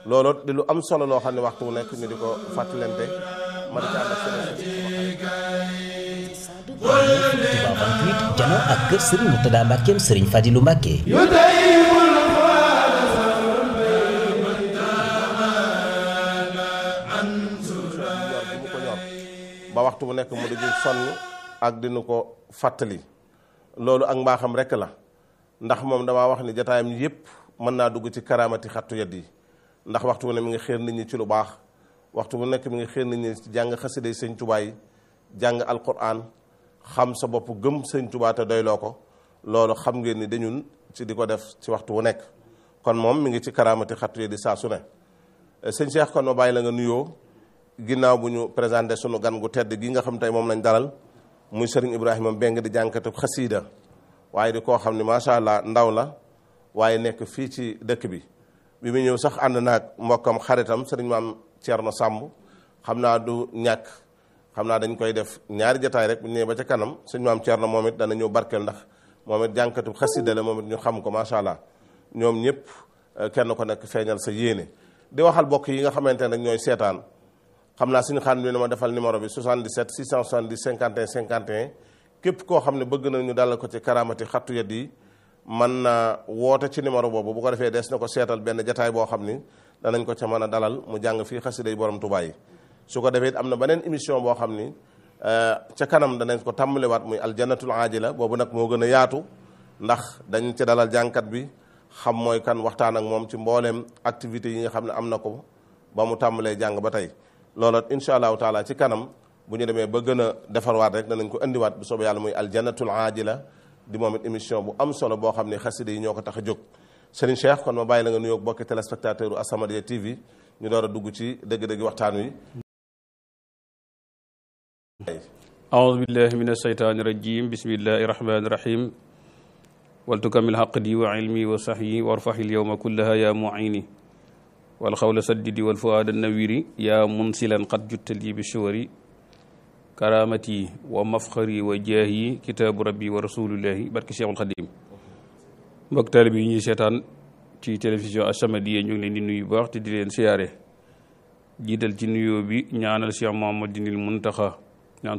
loolu di lu am solo loo xam ne waxtu wu nekk ñu di ko fàttalante ma di ci ànd ak Touba 28 jano ak kër Serigne Mourtada Mbackeem Serigne Fadilou Mbacke mu ko ñor ba waxtu bu nekk mu di sonn ak dinu ko fàttali loolu ak mbaaxam rekk la ndax moom damaa wax ni jataayam yépp mën naa dugg ci karaamati xattu yat yi ndax waxtu bu ne mi ngi xéer nit ñi ci lu baax waxtu bu nekk mi ngi xéer nit ñi ci jàng xasida sëñ Tuubaa yi jàng alquran xam sa bopp gëm sëñ Tuubaa te doyloo ko loolu xam ngeen ni dañun ci di ko def ci waxtu wu nekk kon moom mi ngi ci karaamati xattu yat yi saa su ne sëñ Cheikh kon ma bàyyi la nga nuyoo ginnaaw bu ñu présenté sunu gan gu tedd gi nga xam tey moom lañ dalal muy sëriñ Ibrahima Mbeng di jànkatu xasiida waaye di koo xam ne macha allah ndaw la waaye nekk fii ci dëkk bi bi mu ñëw sax ànd naag mbokkam xaritam sëriñ maam Thierno Samb xam naa du ñàkk xam naa dañ koy def ñaari jataay rek bu ñëwee ba ca kanam sëriñ maam Thierno moom it dana ñëw barkeel ndax moom it jànkatu xasiida la moom it ñu xam ko macha allah ñoom ñëpp kenn ko nekk feeñal sa yéene di waxal bokk yi nga xamante ne ñooy seetaan xam naa suñu xaan bi ne ma defal numéro bi 77 670 51 51 képp koo xam ne bëgg nañu dalal ko ci karaamati xattu yat yi mën na woote ci numéro boobu bu ko defee des na ko seetal benn jataay boo xam ni danañ ko ca mën a dalal mu jàng fii xasida yi borom Tuubaa yi su ko defee am na beneen émission boo xam ni ca kanam danañ ko tàmbaliwaat muy aljanatul aajila boobu nag moo gën a yaatu ndax dañ ci dalal jàngkat bi xam mooy kan waxtaan ak moom ci mbooleem activités yi nga xam ne am na ko ba mu tàmbalee jàng ba tey loolu incha allahu taala ci kanam bu ñu demee ba gën a defarwaat rek danañ ko indiwaat bu soobee yàlla muy aljanatul aajila di moom it émission bu am solo boo xam ne xasida yi ñoo ko tax a jóg Serigne Cheikh kon ma bàyyi la nga nuyoog bokki téléspectateur u As-Samadiyya TV ñu door a dugg ci dëgg-dëgg waxtaan wi aoudu billahi min asheytaani rajim bismillahi rahmani rahim waltukamil xaqdi wa ilmi wa sahyi warfaxil yowma kullaha ya muini walxawla saddidi walfuaada nawiri yaa munsilan qad juttali bi shuwari karamati wa mafxari wa jaahi kitaabu rabbi wa rasulillahi barki cheikhul xadim mbokk taalibe yi ñuy seetaan ci télévision As-Samadiyya ñu ngi leen di nuyu baax te di leen siyaare jiital ci nuyoo bi ñaanal cheikh Muhammadinil Muntaxa